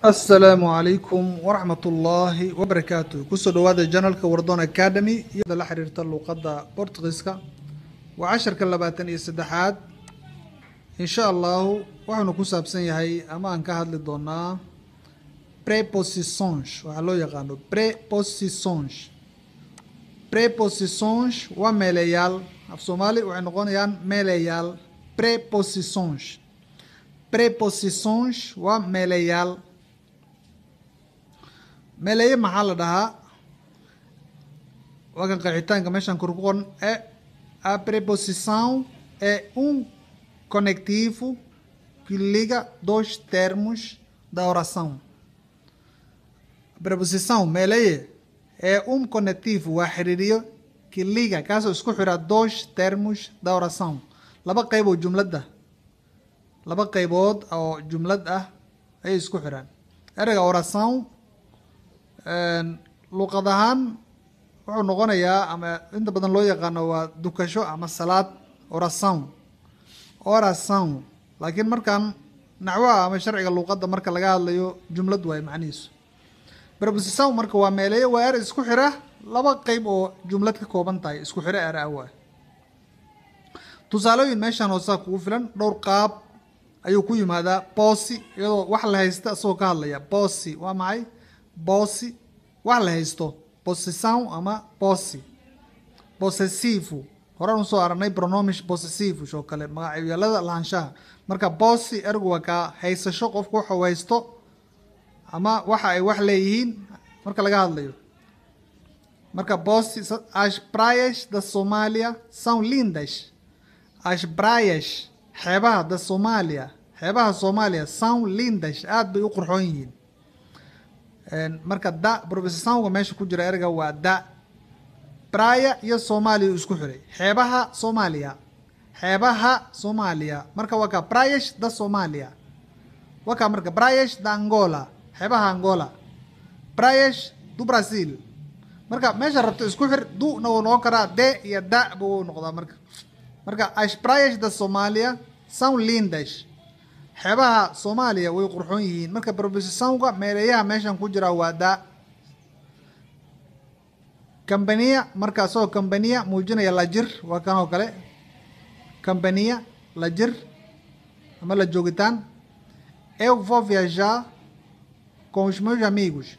asalaamu calaykum waraxmatullaahi wabarakaatu kusoo dhawaada janalka wardon academy iyada la xiriirta luuqadda bortugiiska waa casharka labaatan iyo saddexaad insha allahu waxaanu ku saabsan yahay ama aan ka hadli doonaa prepositions waxaa loo yaqaano prepositions prepositions waa meeleyaal af soomaali waxay noqonayaan meeleyaal prepositions prepositions waa meeleyaal meeleeye maxaa la dhahaa waa kan qeexitaanka meeshaan kor ku qoran e a preposição é um conectivo que liga dois termos da oração a preposição meeleeye é um conectivo waa xiriiriyo que liga kaasoo isku xira dois termos da oração laba qeyb oo jumladda laba qeybood oo jumlad ah ayay isku xiraan ereyga oração luuqad ahaan wuxuu noqonayaa ama inta badan loo yaqaano waa dukasho ama salaad oração oração laakiin markaan naxwaha ama sharciga luuqadda marka laga hadlayo jumlad waayo macnihiisu preposição marka waa meeleeye waa erey isku xira laba qeyb oo jumlad ka kooban tahay isku xiro ere ah waay tusaalooyin meeshaan hoosaa kugu filan dhowr qaab ayuu ku yimaadaa boosi iyadoo wax la haysta isagoo ka hadlaya boosi waa maxay boosi wax la haysto posição ama boosi possessivo horaan usoo aragnay pronomish possessivos oo kale magacyaalada lahaanshaha marka boosi ergu waa kaa haysasho qofku waxuu haysto ama waxa ay wax leeyihiin marka laga hadlayo marka boosi as praias da somalia são lindas as praias xeebaha da somalia xeebaha soomaaliya são lindas aada bay u qurxoon yihiin marka da professionga meesha ku jira erga waa da braya iyo soomaaliya u isku xiray xeebaha soomaaliya xeebaha soomaaliya marka waa ka brayash da somalia waa ka marka brayash da angola xeebaha angola brayash du brazil marka meesha rabto isku xir du-na wuu noqon karaa de iyo da buu noqdaa marka marka as brayash da somalia são lindas xeebaha soomaaliya way qurxoon yihiin marka professionga meeleeyaha meeshan ku jira waa da cambaniya marka isagoo cambaniya muujinaya lajir waa kan oo kale cambaniya lajir ama la joogitaan eu vou viajar com os meus amigos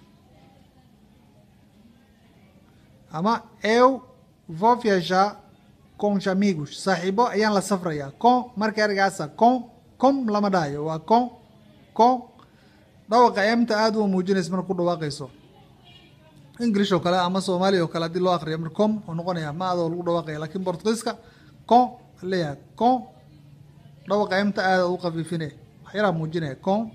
ama eu vou viajar com os amigos saaxiibo ayaan la safraya com marka ergaasa com com lama dhahayo waa con con dhawaqa emta aada u muujinaysa marka ku dhawaaqayso english oo kale ama soomaaliya oo kale haddii loo akriyo mar com oo noqonaya ma adoo lagu dhawaaqaya lakin bortugiiska con leeyahay con dhawaqa emta aada u qafiifine waxyaraa muujinaya con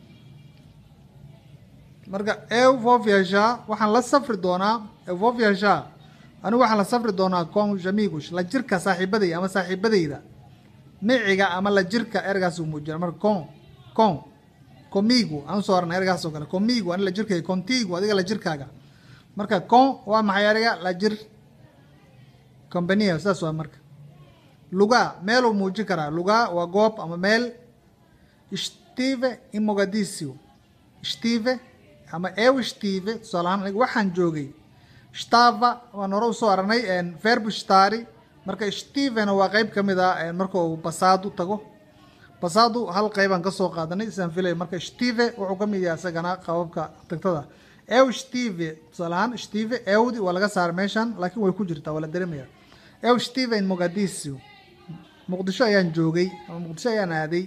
marka eu vou viajar waxaan la safri doonaa eu vou viajar anigu waxaan la safri doonaa con os amigos la jirka saaxiibaday ama saaxiibadayda miciga ama la jirka ergaas uu muujina marka con con comigo aan usoo arnay ergaas oo kale comigo ani la jirkay contigo adiga la jirkaaga marka con waa maxay erga la jir compania saas waa marka luga meeluu muujin karaa luga waa goob ama meel stive in mogadisio stive ama eu stive tusaale ahaan aniga waxaan joogay stava waan hore usoo aragnay verbo stari marka stevena waa qeyb ka mid ah marka uu basadu tago basadu hal qeybaan kasoo qaadanay isaan filaya marka steve wuxuu ka mid yahay isagana qababka tagtada ew steve tusaale ahaan steve ewdi waa laga saaray meeshan laakiin way ku jirtaa waa la dareemaya ew steve in mogadisio muqdisho ayaan joogay ama muqdisho ayaan aaday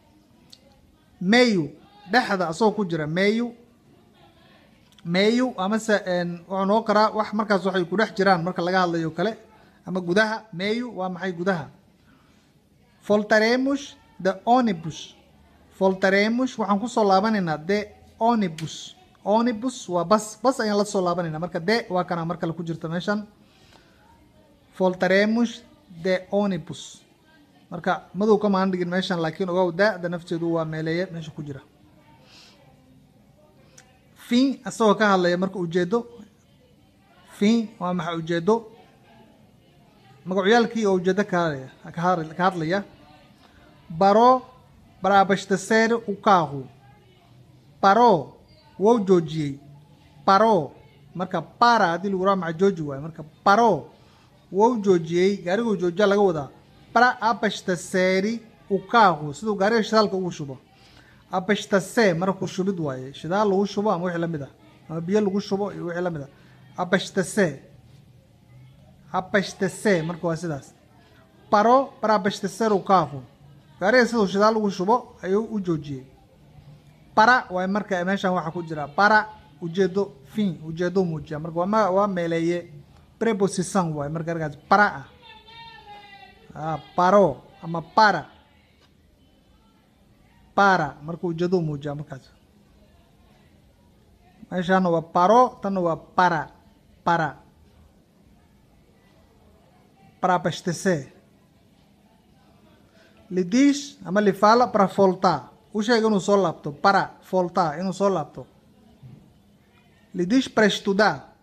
mayu dhexda asagoo ku jira mayu mayu amase wuxuu noqon karaa wax markaas waxay ku dhex jiraan marka laga hadlayo kale ama gudaha meyu waa maxay gudaha voltaremos de onibus voltaremos waxaan kusoo laabanaynaa de onibus onibus waa bas bas ayaan la soo laabanayna marka de waa kana mar kale ku jirta meeshan voltaremos de onibus marka madow kamaan dhigin meeshan laakiin ogow da-da nafteedu waa meeleeye meesha ku jira fin isagoo ka hadlaya marka ujeedo fin waa maxay ujeedo magacyaalkii oo ujeedo kahadlaya ka hadlaya baro para abastecer o carro paro wou joojiyey paro marka para haddii lagu raa maca jooji waayo marka paro wou joojiyey gaariguu joojiya laga wadaa para abastaceri o carro siduu gaariga shidaalka ugu shubo abastacé marku shubid waaye shidaal lagu shubo ama wixii lamid ah ama biyo lagu shubo iyo wixii lamid ah abastacé abastacé marka waa sidaas paro para abastecer o carro gaariga siduu shidaal ugu shubo ayuu u joojiyey para waay marka meeshan waxaa ku jira para ujeedo fin ujeedo muujiya marka waa ma waa meeleeye preposition waay marka ergaas para ah ah paro ama para para marka ujeedo muujiya markaas meeshaana waa paro tanna waa para para para abastecer lidis ama lifala para voltar u sheega inuu soo laabto para voltar inuu soo laabto lidis para estudar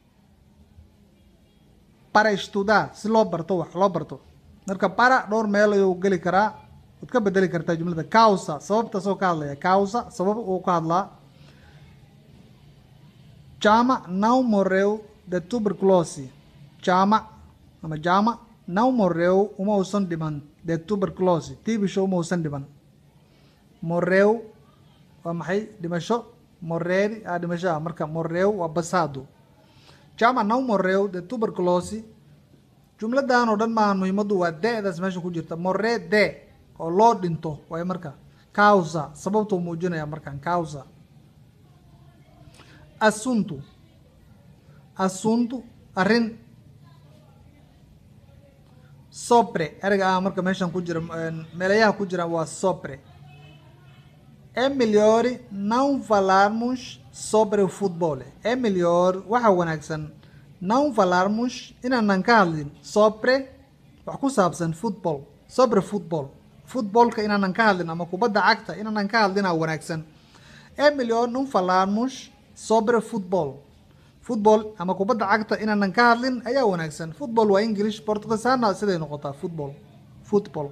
para estudar si loo barto wax loo barto marka para dhowr meel ayuu geli karaa waad ka bedeli kartaa jumlada causa sababtaasoo ka hadlaya causa sabab uu ka hadlaa jama não morreu de tuberculose jama ama jama não morreu uma uusan dhiman de tuberculose tibisho uma uusan dhiman morreu waa maxay dhimasho morreri a dhimasho ah marka morreu waa basado jama não morreu de tuberculose jumladan oo dhan maahan muhiimadu waa de-daas meesha ku jirta morre de oo loo dhinto waay marka causa sababtuu muujinaya markan causa assunto assunto arrin sopre erga ah marka meeshan ku jira meelayaha ku jira waa sopre é melhor não falarmos sobre o futebol é melhor waxa wanaagsan não falarmos inaanan ka hadlin sobre wax ku saabsan football sobre football footballka inaanan ka hadlin ama kubadda cagta inaanan ka hadlina wanaagsan é melhor não falarmos sobre football football ama kubadda cagta inaanan ka hadlin ayaa wanaagsan football waa english portugisaana siday noqotaa football football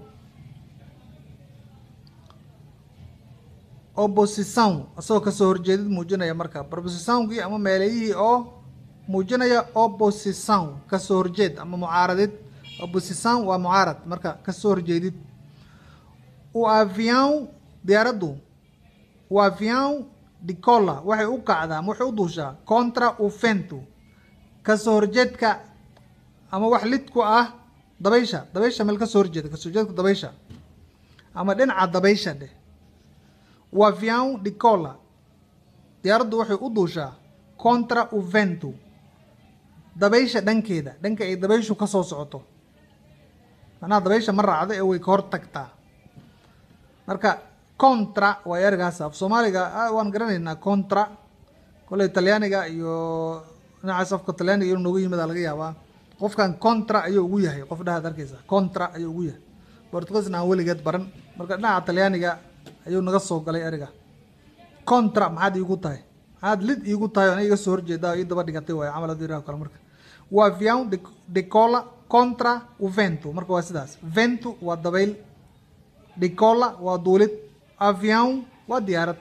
opposição asagoo kasoo horjeedid muujinaya marka propositionkii ama meeleyihii oo muujinaya opposição kasoo horjeed ama mucaaradid opposição waa mucaarad marka kasoo horjeedid o avião diyaaraddu o avião de cola waxay u kacdaa ama waxay u duushaa contra o vento kasoo horjeedka ama wax lid ku ah dabaysha dabaysha meel kasoo horjeeda kasoo horjeedka dabaysha ama dhinaca dabaysha dheh o avião de cola diyaaraddu waxay u duushaa contra o vento dabaysha dhankeeda dhanka ay dabayshu ka soo socoto macnaha dabaysha ma raacdo ee way ka hor tagtaa marka contra waa ergaas af soomaaliga waan garanaynaa contra kolley talyaaniga iyo dhinacaas afka talyaaniga inuu noogu yimid aa laga yaabaa qofkan contra ayuu ugu yahay qof dhahaad arkeysa contra ayuu ugu yahay portugisna aan weligeed baran marka dhinaca talyaaniga ayuu naga soo galay eriga contra maxaad iigu tahay maxaad lid iigu tahay o ana iga soo horjeeda ii daba dhigatay waay camal haduu yiraha kale marka waa avião de de cola contra o vento marka waa sidaas vento waa dabayl de cola waa duulid avião waa diyaarad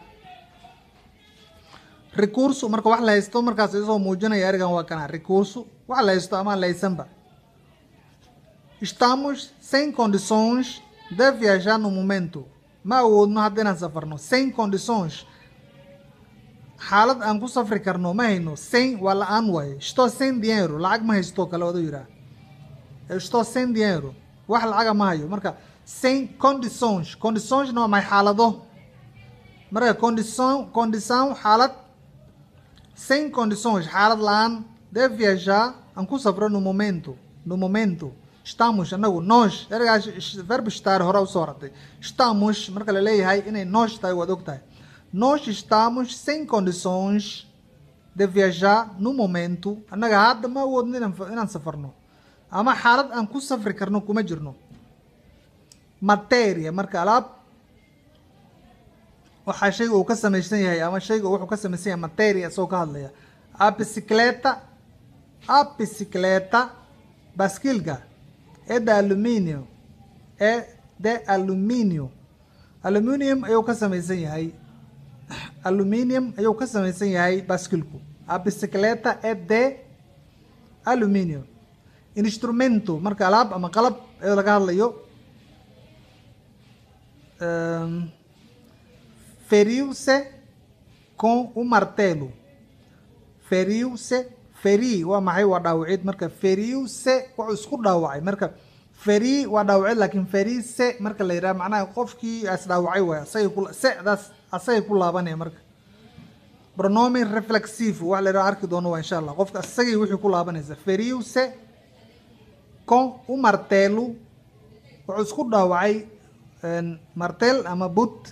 recurso marka wax la haysto markaas isoo muujinaya erigan waa kana recurso wax la haysto ama laysanba estamos sem condições de viajar no momento ma awoodno hadda inaan safarno sem condições xaalad aan ku safri karno ma hayno sem waa la-aan waaye estou sem dinheiro lacag ma haysto kale wadu yiraa estou sem dinheiro wax lacaga ma hayo marka sem condições condiçõesna waa maxay xaalado marka condição condição xaalad sem condições xaalad la-aan de viajar aan ku safro no momento no momento estamos anagu nós ergaas verbo estar hore usoo ratay estamos marka la leeyahay inay nós tahay waad og tahay nós estamos sem condições de viajar no momento annaga hadda ma awoodno inaan inaan safarno ama xaalad aan ku safri karno kuma jirno materia marka alaab waxaa shayga uu ka samaysan yahay ama shayga wuxuu ka samaysan yahay materia isagoo ka hadlaya a bicicleta a bicicleta baskilka é de alumínio é de alumínio aluminium ayuu ka samaysan yahay aluminium ayuu ka samaysan yahay baskilku a bicicleta é de aluminium instrumento marka alaab ama qalab ee laga hadlayo um, feriu-se com o martelo feriu-se feri waa maxay waa dhaawacid marka feriu-se wuxuu isku dhaawacay marka feri waa dhaawacid laakiin ferise marka la yidhaha macnaha qofkii is dhaawacay waay asagay ku sedaas asagay ku laabanaya marka pronomen reflexive wax la yidhaha arki doono waa insha allah qofka asagay wixii ku laabanaysa feriu-se com o martelo wuxuu isku dhaawacay martel ama but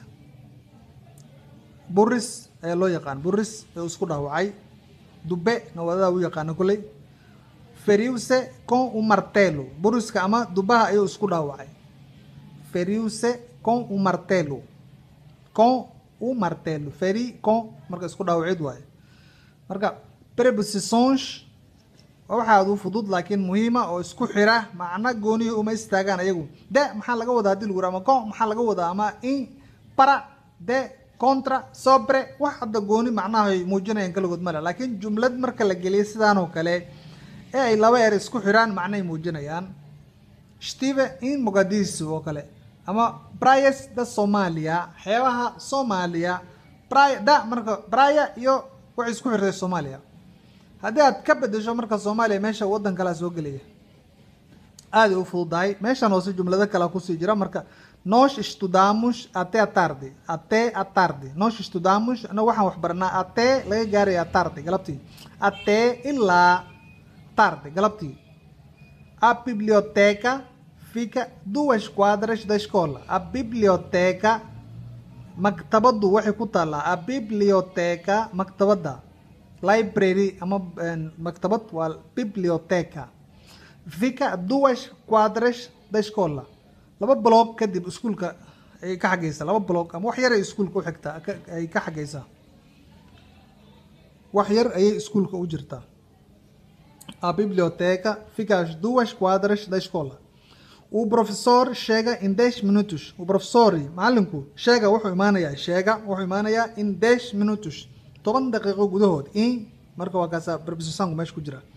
buris ayaa loo yaqaan buris ayuu isku dhaawacay dube nawadadaa u yaqaana kolley feriuse con o martelo buriska ama dubaha ayuu isku dhaawacay feriuse con o martelo con o martelo feri con marka isku dhaawacid waaye marka prepositions waxaad u fudud laakiin muhiima oo isku xira macno goonihi uma istaagaan ayagu de maxaa laga wadaa hadii lagu yira ama con maxaa laga wadaa ama in para de contra sobre wax hadda gooni macnahay muujinayaan kaligood male laakiin jumlad marka la geliyo sidaan oo kale ee ay laba er isku xiraan macnay muujinayaan stive in mogadishu oo kale ama bryes da somalia xeebaha soomaaliya bry da marka brya iyo waxay isku xirtay soomaaliya haddii aad ka bedesho marka soomaaliya meesha waddan kalea soo gelaya aaday u fududahay meeshan hoose jumlado kalea kusii jira marka nós estudamos até a tarde até a tarde nós estudamos ana waxaan wax baranaa até laga gaaraya tarde galabtii até ilaa tarde galabtii a biblioteca fica duas quadras da escola a biblioteca maktabadu waxay ku taallaa a biblioteca maktabada library ama maktabad waa biblioteca fica duas quadras da escola laba bloog kadib iskuolka ayay ka xagaysaa laba bloog ama wax yar ay iskuolka u xigtaa ay ka xagaysaa wax yar ayay iskuolka u jirtaa a biblioteca fica as duas quadras da escola o professor chega em 10 minutos o professor macalinku sheega wuxuu imaanayaa sheega wuxuu imaanayaa in 10 minutos toban daqiiqo gudahood in marka waa kaasa prepositionku meesha ku jira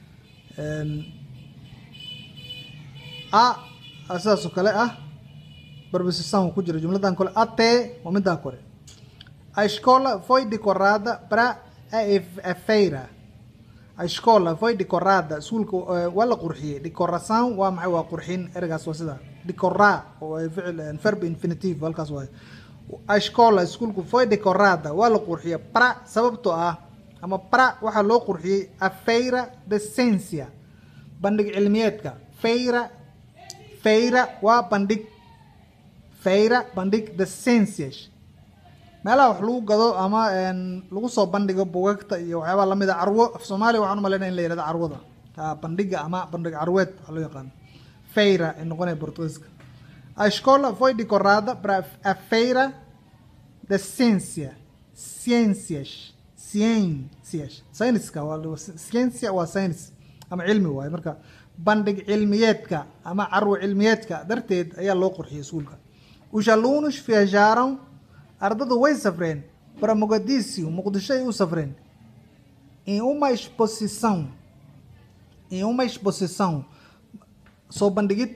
a sidaas oo kale ah preposição ku jira jumladan kole até waa middaa kore a escola foi decorada para a feira a escola foi decorada iskuulka waa la qurxiyey decoração waa maxay waa qurxin ergaas waa sida decorar oo ficil verb infinitive halkaas waay a escola iskuulku foi decorada waa la qurxiyey para sababtoo ah ama para waxaa loo qurxiyey a feira de ciência bandhig cilmiyeedka feira feira waa bandhig feira bandhig de ciências meelaha wax lagu gado ama lagu soo bandhigo bugagta iyo waxyaabaa lamid a carwo af soomaaliya waxaan umalaynaya in la yihahdo carwada bandhiga ama bandhig carweed waxaa loo yaqaano feira ay noqonaya portugiiska a escola foi decorada para a feira de ciência ciências ciências sayniska waa ciência waa science ama cilmi waaye marka bandhig cilmiyeedka ama carwo cilmiyeedka darteed ayaa loo qurxiyay iskuulka os alunos viajaram ardadu way safreen para mogadisio muqdisho ay u safreen em uma exposição em uma exposição soo bandhigid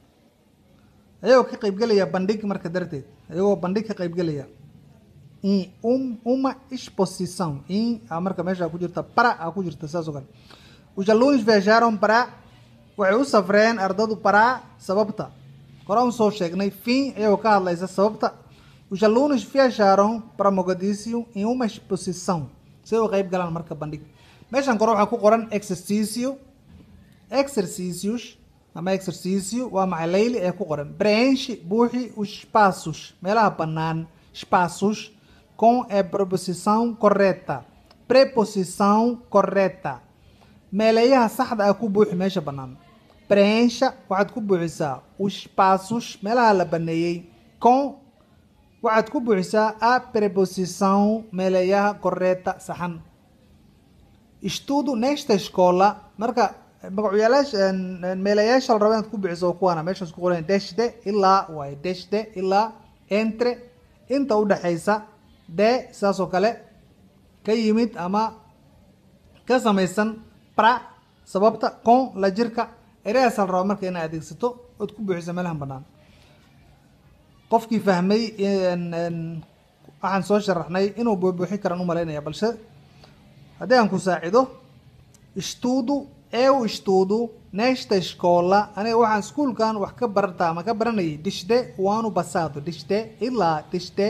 ayagoo ka qaybgelaya bandhig marka darteed ayagoo bandhig ka qaybgelaya em um, uma exposição em a marka meesha ku jirta para a ku jirta saas oo kale os alunos viajaram para waxay u safreen ardadu para sababta horaan soo sheegnay fim ayagoo ka hadlaysa sababta os alunos viajaram para mogadisio em uma exposição si ay u qayb galaan marka bandhig meeshan kore waxaa ku qoran exercicio exercícios ama exercício waa maxay layli ee ku qoran preenche buuxi os espaços meelaha bannaan espaços com a preposição correta preposição correta meeleeyaha saxda ah ku buuxi meesha bannaan preencha waxaad ku buuxisaa os espaços meelaha la baneeyey com waxaad ku buuxisaa a preposição meeleeyaha correta saxan estudo nesta escola marka magacuyaalaasha meelayaasha la raba inaad ku bixiso kuwaana meeshaas ku qoran deshde ilaa waaye deshde ilaa entre inta udhexaysa de sidaas oo kale ka yimid ama ka samaysan pra sababta con la jirka ereyaasaa la rabaa marka inaad adeegsato ood ku buuxiso meelahan bannaan qofkii fahmay waxaan soo sharaxnay inuu buubuuxin karaan u malaynaya balse haddii aan ku saacido estudo eu estudo nesta escola aniga waxaan iskuulkan wax ka barata ama ka baranayay dishde waanu basado dishde ilaa dishde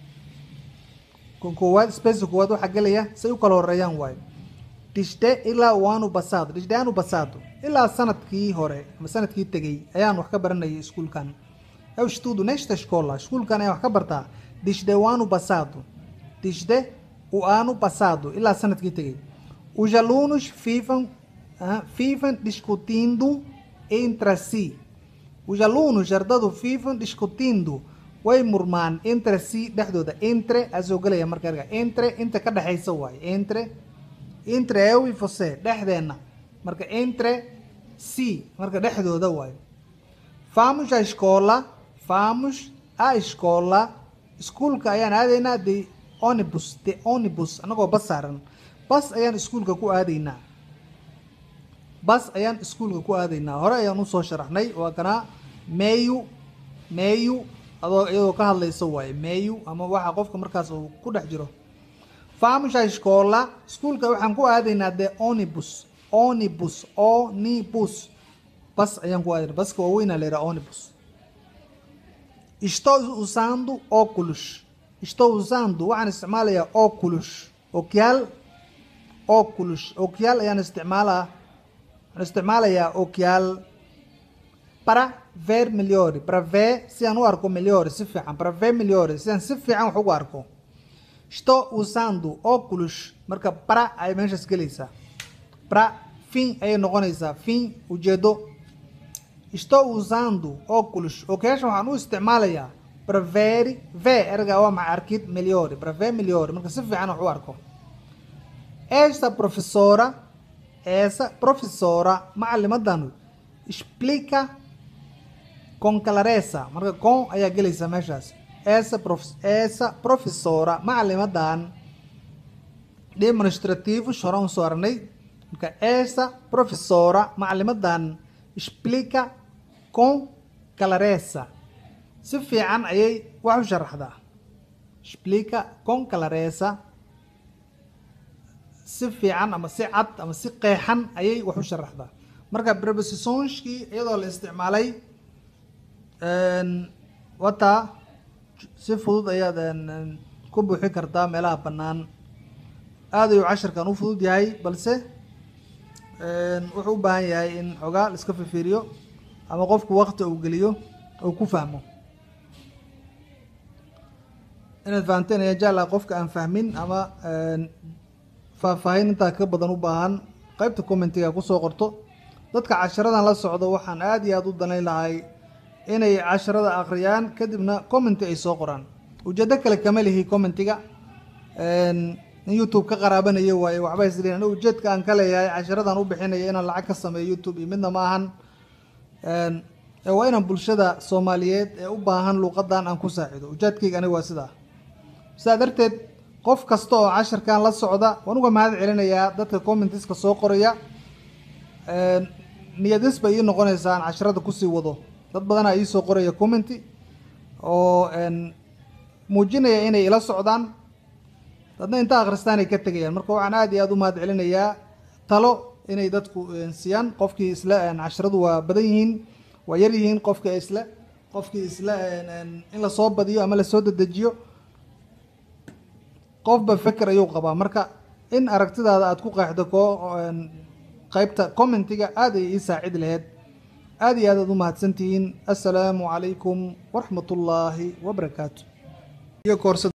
koowaad space koowaad waxaa gelaya say u kala horeeyaan waayo dishde ilaa waanu basado dishde aanu basado ilaa sanadkii hore ama sanadkii tegay ayaan wax ka baranayay iskuulkan eu estudo nesta escola iskuulkan ayaan wax ka bartaa dishde waanu basado dishde o ano passado ilaa sanadkii tegay os alunos ficam uh, ficam discutindo entre si os alunos ardadu ficam discutindo way murmaan entre si dhexdooda entre asoo gelaya marka erga entre inta ka dhexaysa waaye entre entre eu e você dhexdeena marka entre si marka dhexdooda waaye vamos à escola vamos à escola iskuulka ayaan aadaynaa de onibus de onibus anagoo bas saaran bas ayaan iskuulka ku aadaynaa bas ayaan iskuulka ku aadaynaa hore ayaan usoo sharaxnay waa kanaa meyu meyu adoo iyadoo ka hadlaysa waaye meyu ama waxa qofka markaas uu ku dhex jiro famusha escola iskuulka waxaan ku aadaynaa de onibus onibus onibus bas ayaan ku aadaynaa baska waaweynaa la yidhaha onibus estou usando óculos estou usando waxaan isticmaalayaa óculos okiyaal óculos okiyaal ayaan isticmaalaa waxaan isticmaalayaa okiyaal para ver melhor para ver si aan u arko melhor si fiican para ver melhor si aan si fiican wax ugu arko estou usando óculos marka para ay meeshaas gelaysaa para fin ayay noqonaysaa fin ujeedo estou usando óculos okiyaasha waxaan u isticmaalayaa para ver ver erga waa maxay arkid melhor para ver melhor marka si fiican wax u arko esta professora essa professora macalimadan explica com clareza marka com ayaa gelaysa meeshaas essa prof essa professora macalimadan demonstrativos horaan usoo aragnay marka essa professora macalimadan explica com clareza si fiican ayay wax u sharaxdaa explica com clareza si fiican ama si cad ama si qeexan ayay wax u sharaxdaa marka prepositionskii iyadoo la isticmaalay wataa si fudud ayaad ku buuxi kartaa meelaha bannaan aad ayuu cashirkan u fudud yahay balse wuxuu u baahan yahay in xogaa la iska fifiiriyo ama qofku wakti uu geliyo uu ku fahmo inaad fahamteen ayaa jeclaa qofka aan fahmin ama faahfaahin intaa ka badan u baahan qeybta commentiga kusoo qorto dadka casharadan la socdo waxaan aada iyo aada u danayn lahay inay casharada akhriyaan kadibna commenti ay soo qoraan ujeedo kale kama lihi commentiga in youtube ka qaraabanayo waaye waxba isliin aniga ujeedka aan ka leeyahay casharadan u bixinaya inaan lacag ka sameeyo youtube iyo midna ma ahan waa inaan bulshada soomaaliyeed ee u baahan luuqadan aan ku saacido ujeedkayga aniga waa sidaa sidaa darteed qof kasta oo casharkan la socda waan uga mahad celinayaa dadka commentiska soo qoraya niyadis bay ii noqonaysaa aan casharada kusii wado dad badanaa iisoo qoraya commenty oo muujinaya inay ila socdaan dadna inta akhristaan ay ka tegayaan marka waxaan aada iyo aada u mahad celinayaa talo inay dadku siiyaan qofkii isle casharadu waa badan yihiin waa yar yihiin qofka isle qofkii isle in lasoo badiyo ama lasoo dedejiyo qofba feker ayuu qabaa marka in aragtidaada aada ku qeexdo ko qeybta commentiga aada ay ii saacid laheyd aada iyo aad aad u mahadsantihiin assalaamu calaykum waraxmat ullaahi wabarakaatu iyo koorsa